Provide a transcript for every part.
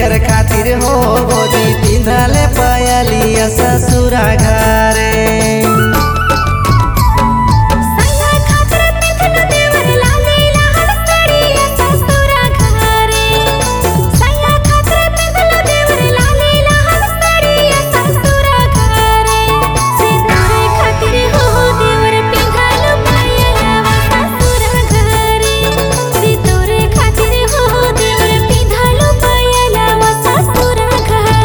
कर खातिर हो भोजी पिंधले पयलिया ससुरा घरे सैया खातिर पिंधल देवर लाली लाल साड़िया ससुरा घरे सैया खातिर पिंधल देवर लाली लाल साड़िया ससुरा घरे सितारे खातिर हो देवर पिंधल पायलवा ससुरा घरे सितारे खातिर हो देवर पिंधल पायलवा ससुरा घरे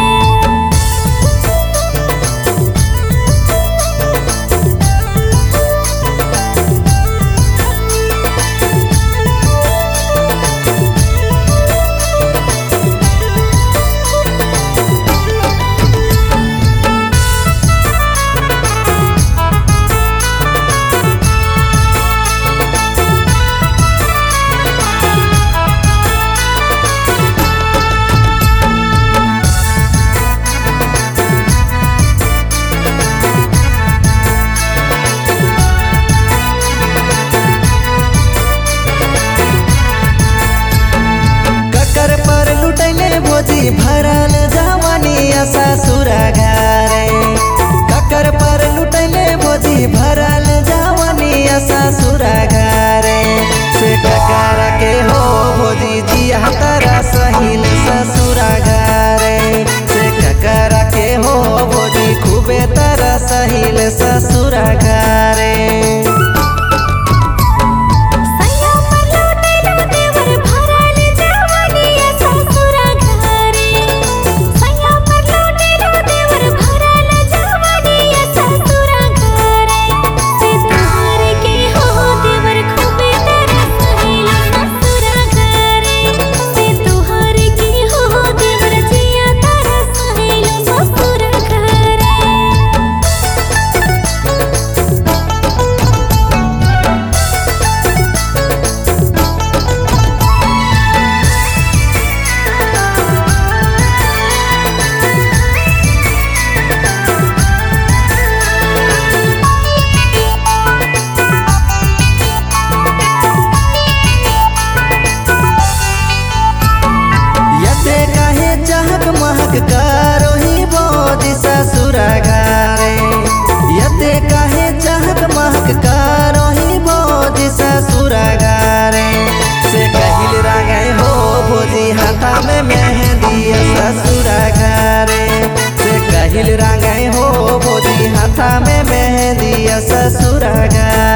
ककर पर लुटैले भोजी भरल जवानी ससुरा घरे ककर पर लुटैले भोजी भरल जवानी ससुरा घरे से ककर के हो भोजी जिया तारा सहिल ससुरा घरे से ककर के हो भोजी खूबे तारा सहिल ससुरा घरे सैया पर लौटेलो देवर भरल जवानिया ससुरा घरे सैया पर लौटेलो देवर भरल जवानिया ससुरा घरे सितार के हो देवर खूबे तेरा सहेला ससुरा घरे से तोहार के हो देवर जिया तारा सहेला ससुरा घरे यते काहे चहक महक करोही बोधि ससुरा घरे यते काहे चहक महक करोही बोधि ससुरा घरे से कहिल रागे हो भोजी हाथा में मेहंदी ससुरा घरे से कहिल रागे हो भोजी हाथा में मेहंदी ससुरा घरे